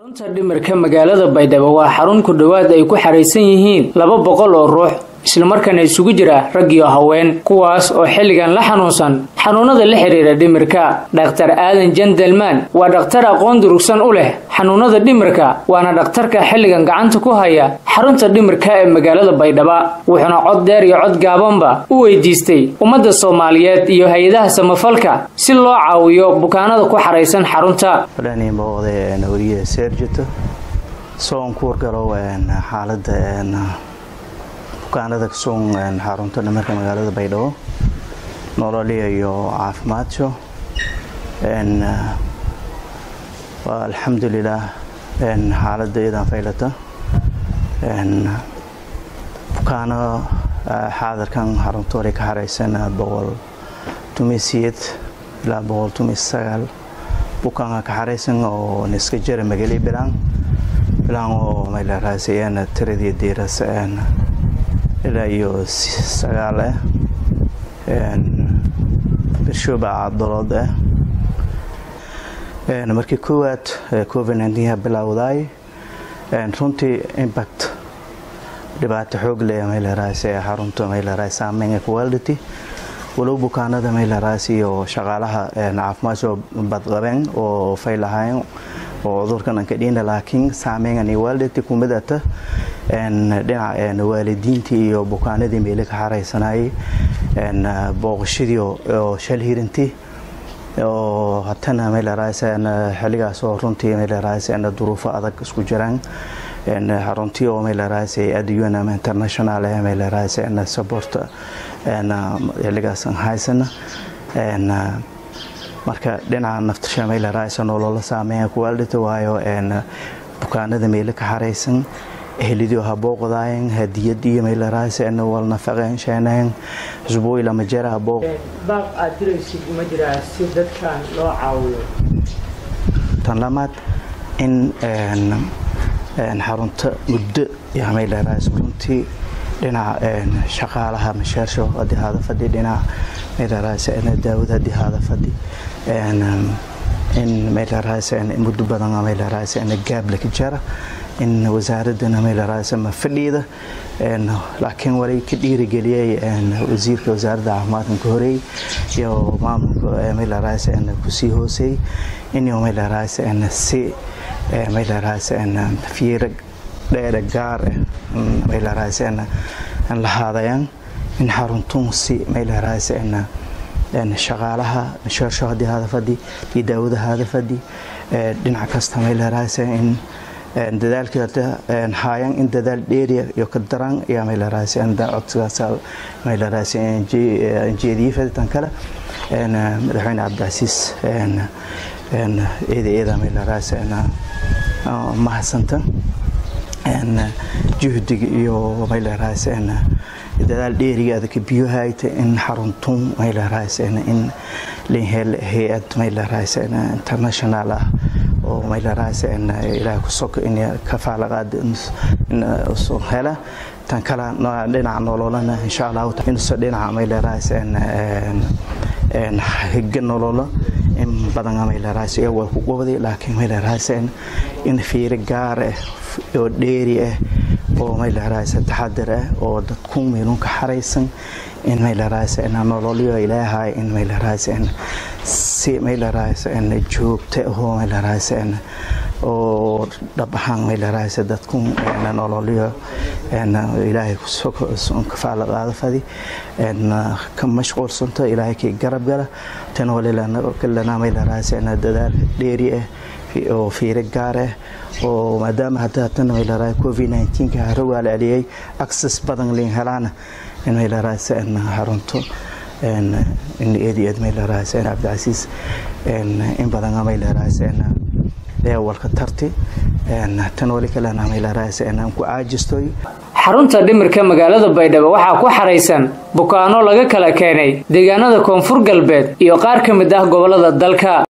xarunta dhimirka magaalada baydhabo waa xarun ku dhowaad ay ku xaraysan yihiin laba boqol oo ruux islamarkaana isugu jira rag iyo haween kuwaas oo xilligan la xanuunsan xanuunada la xiriira dhimirka dhakhtar aadan jendelman waa dhakhtar aqoon durugsan u leh xanuunada dhimirka waana dhakhtarka xilligan gacanta ku haya xarunta dhimirka ee magaalada baydhaba wuxuuna cod dheer iyo cod gaabanba u weydiistay ummadda soomaaliyeed iyo hay-adaha samafalka si loo caawiyo bukaanada ku xaraysan xarunta wariye seerjito soon ku wargalo xaalada bukaanada kasuun xarunta dhimirka magaalada baydhabo nololiya iyo caafimaadso alxamdulilaah xaalada iyadan faylata bukaano xaadirkan xarunta wali ka xaraysan boqol tumisiyed ilaa boqol tumis sagaal bukaanka ka xaraysan oo niska jara magali bilaan bilaan oo maylaraasayan tiradii diiras ilaa iyo sagaal ah birshooba cadalood ah markii koowaad covid nneteen bilowdaay runtii impact dhibaato xoog leh maylaraaas xarunta maylaraaas saameynka quality walow bukaanada maylaraaas iyo shaqaalaha caafimaad soo badqabeen oo faylahayn oo cudurkan ka dhiina laakiin saameyngan quality kumidata dhinaca waalidiintii iyo bukaanadii meeli ka xaraysanayay booqashadii oo shal hirintii oo hatana maylaraaas xilligaas oo runtii maylaraaas duruufo adag isku jiraan xaruntii oo maylaraaas adun international maylaraaas support xilligaas haysana marka dhinaca naftasha maylaraaas nolola saameeya kuwaalita waayo bukaanada meeli ka xaraysan ehlidio ha booqdaayen hadiyadiyo maylaraaas wal nafaqeen sheeneen xusbooy lama jera booq baaq aad diraysid uma jiraa si dadkan loo caawiyo tan lamaad in xarunta muddo yaa maylaraaas runtii dhinaca shaqaalaha masheersho haddii haada fadhi dhinaca maylaraaas daawad haddii haada fadhi in maylaraaas muddo badan maylaraaas gaab laka jara in wasaaradana maylaraaas ma fadhiida laakiin walay ka dhiirigeliyay wasiirka wasaaradda caafimaadka ka horeey iyo maamulka maylaraaas kusii hooseey in maylaraaas si maylaraaas fiira dheere gaar maylaraaas lahaadayaan in xaruntun si maylaraaas shaqaalaha sheersho haddii hada fadhi iyo daawada hada fadhi dhinac kasta maylaraaas in dadaalkii hada haayan in dadaal dheeriya iyo ka daran ayaa maylaraaas codsigaas maylaraaas jeediyey faditan kale madaxweyne cabdicasiis eeda eeda maylaraaas mahadsanta juhdiga iyo maylaraaas dadaal dheerigaada ka biyohayta in xaruntun maylaraaas in linhel hay-ad maylaraaas international ah oo maylaraaas ilaah ku soka in kafaalaqaad hela tan kale dhinaca nololana insha allahu inso dhinaca maylaraaas higa nololo in badan maylaraaas waa ku qobday laakiin maylaraaas in fiiro gaar ah oo dheeri ah oo maylaraaas taxadar ah oo dadku meelunka xaraysan in maylaraaas nololyo ilaahay in maylaraaas si maylaraaas joogta ahoo maylaraaas oo dhab ahaan maylaraaas dadku nololyo ilaahay kafaala qaada fadi ka mashquulsanto ilaahay kii garab gala tan walilana maylaraaas dadaal dheeri ah oo fiiro gaar ah oo maadaama hadda hatana maylaraaas covid 19 harogaal celiyay access badan liin helaana in maylaraaas xarunto in eedi eed maylaraaas cabdicasiis in badan maylaraaas walka tarti tan wali kalena maylaraaas ku caajistoy xarunta dhimirka magaalada baydhabo waxaa ku xaraysan bukaano laga kala keenay deegaanada koonfur galbeed iyo qaar ka mid ah gobolada dalka